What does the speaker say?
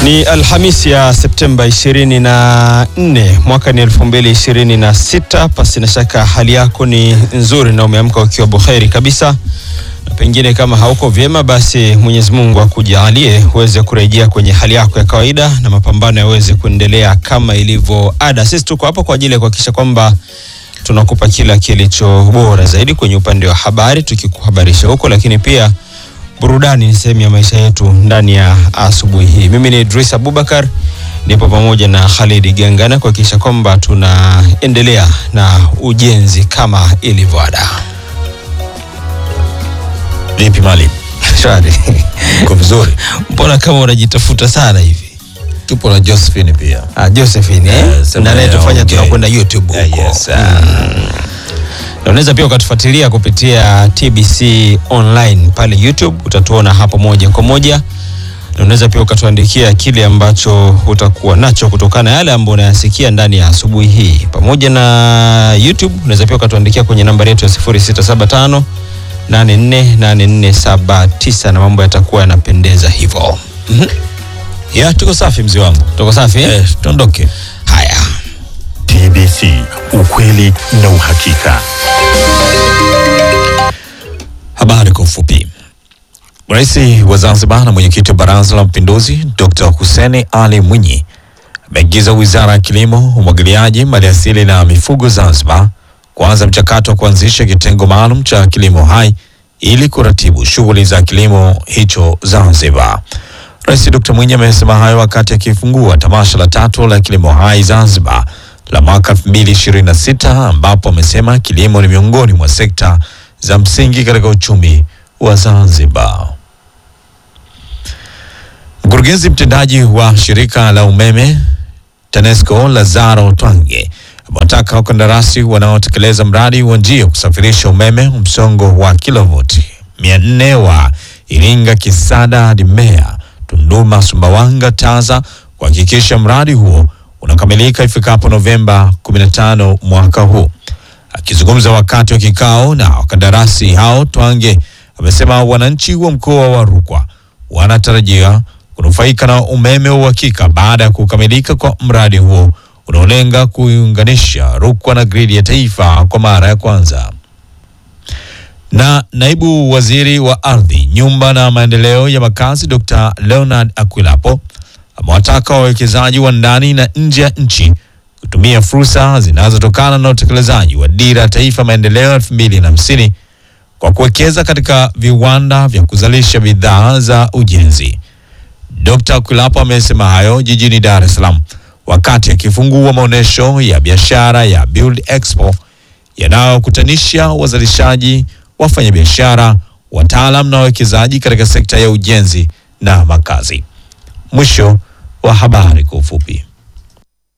Ni Alhamisi ya Septemba 24 mwaka ni 2026. Pasi na shaka hali yako ni nzuri na umeamka ukiwa buheri kabisa, na pengine kama hauko vyema, basi Mwenyezi Mungu akujalie uweze kurejea kwenye hali yako ya kawaida na mapambano yaweze kuendelea kama ilivyo ada. Sisi tuko hapo kwa ajili ya kuhakikisha kwamba tunakupa kila kilicho bora zaidi kwenye upande wa habari, tukikuhabarisha huko, lakini pia burudani ni sehemu ya maisha yetu ndani ya asubuhi hii. Mimi ni Idris Abubakar, nipo pamoja na Khalid Gangana kuhakikisha kwamba tunaendelea na ujenzi kama ilivyo ada. Vipi Mali? Shwari. Uko vizuri? Mbona kama unajitafuta sana hivi? Tupo na Josephine pia. Ah, Josephine eh? Eh, sema na anayetufanya okay. tunakwenda YouTube Eh, huko. yes, ah. Na unaweza pia ukatufuatilia kupitia TBC online pale YouTube, utatuona hapo moja kwa moja, na unaweza pia ukatuandikia kile ambacho utakuwa nacho kutokana na yale ambayo unayasikia ndani ya asubuhi hii. Pamoja na YouTube, unaweza pia ukatuandikia kwenye nambari yetu ya 0675 848479 na mambo yatakuwa yanapendeza hivyo. Ya, tuko safi mzee wangu. Tuko safi eh? Eh, tuondoke. Haya. TBC, ukweli na uhakika. Habari kwa ufupi. Rais wa Zanzibar na mwenyekiti wa Baraza la Mapinduzi Dr. Hussein Ali Mwinyi ameagiza Wizara ya Kilimo, Umwagiliaji, Maliasili na Mifugo Zanzibar kuanza mchakato wa kuanzisha kitengo maalum cha kilimo hai ili kuratibu shughuli za kilimo hicho Zanzibar. Rais Dr. Mwinyi amesema hayo wakati akifungua tamasha la tatu la kilimo hai Zanzibar la mwaka 2026 ambapo amesema kilimo ni miongoni mwa sekta za msingi katika uchumi wa Zanzibar. Mkurugenzi mtendaji wa shirika la umeme TANESCO Lazaro Twange amewataka wakandarasi wanaotekeleza mradi wa njia ya kusafirisha umeme msongo wa kilovoti 400 wa Iringa Kisada hadi Mbeya, Tunduma, Sumbawanga, Taza kuhakikisha mradi huo unakamilika ifikapo Novemba 15 mwaka huu. Akizungumza wakati wa kikao na wakandarasi hao, Twange amesema wananchi wa mkoa wa Rukwa wanatarajia kunufaika na umeme wa uhakika baada ya kukamilika kwa mradi huo unaolenga kuiunganisha Rukwa na gridi ya taifa kwa mara ya kwanza. Na naibu waziri wa ardhi, nyumba na maendeleo ya makazi Dr. Leonard Akwilapo amewataka wawekezaji wa ndani na nje ya nchi kutumia fursa zinazotokana na utekelezaji wa dira ya taifa maendeleo elfu mbili na hamsini kwa kuwekeza katika viwanda vya kuzalisha bidhaa za ujenzi. Dr. Kwilapo amesema hayo jijini Dar es Salaam wakati akifungua maonyesho ya biashara ya Build Expo yanayokutanisha wazalishaji, wafanyabiashara, wataalam na wawekezaji katika sekta ya ujenzi na makazi. Mwisho wa habari kwa ufupi.